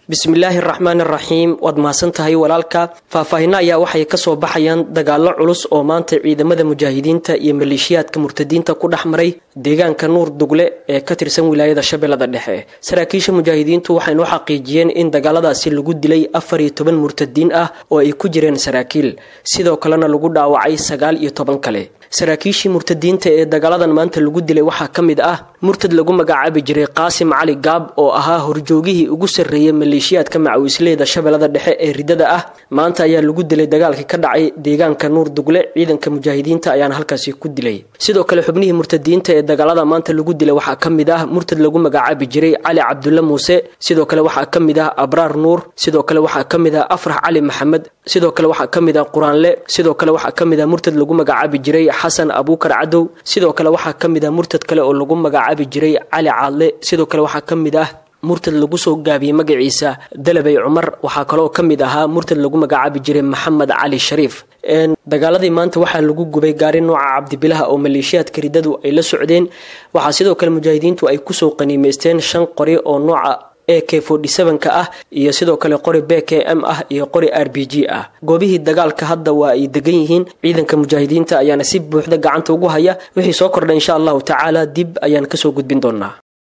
bismillaahi araxmaan araxiim waad mahadsan tahay walaalka faahfaahinno ayaa waxay kasoo baxayaan dagaallo culus oo maanta ciidamada mujaahidiinta iyo maleeshiyaadka murtadiinta ku dhex maray deegaanka nuur dugle ee ka tirsan wilaayada shabeellada dhexe saraakiisha mujaahidiintu waxaynu xaqiijiyeen in dagaaladaasi lagu dilay afar iyo toban murtadiin ah oo ay ku jireen saraakiil sidoo kalena lagu dhaawacay sagaal iyo toban kale saraakiishii murtadiinta ee dagaaladan maanta lagu dilay waxaa ka mid ah murtad lagu magacaabi jiray qaasim cali gaab oo ahaa horjoogihii ugu sarreeyay maleeshiyaadka macawisleyda shabeellada dhexe ee ridada ah maanta ayaa lagu dilay dagaalkii ka dhacay deegaanka nuur dugle ciidanka mujaahidiinta ayaana halkaasi ku dilay sidoo kale xubnihii murtadiinta ee dagaalada maanta lagu dilay waxaa ka mid ah murtad lagu magacaabi jiray cali cabdulle muuse sidoo kale waxaa ka mid ah abraar nuur sidoo kale waxaa ka mid ah afrax cali maxamed sidoo kale waxaa ka mid ah quraanle sidoo kale waxaa ka mid ah murtad lagu magacaabi jiray xasan abuukar cadow sidoo kale waxaa ka mid ah murtad kale oo lagu magacaabi jiray cali caadle sidoo kale waxaa ka mid ah murtad lagu soo gaabiyey magaciisa dalabay cumar waxaa kaloo ka mid ahaa murtad lagu magacaabi jiray maxamed cali shariif dagaaladii maanta waxaa lagu gubay gaari nooca cabdibilaha oo maleeshiyaadka ridadu ay la socdeen waxaa sidoo kale mujaahidiintu ay kusoo qaniimeysteen shan qori oo nooca a k ka ah iyo sidoo kale qori b k m ah iyo qori r b g ah goobihii dagaalka hadda waa ay degan yihiin ciidanka mujaahidiinta ayaana si buuxda gacanta ugu haya wixii soo kordha insha allahu tacaala dib ayaan kasoo gudbin doonaa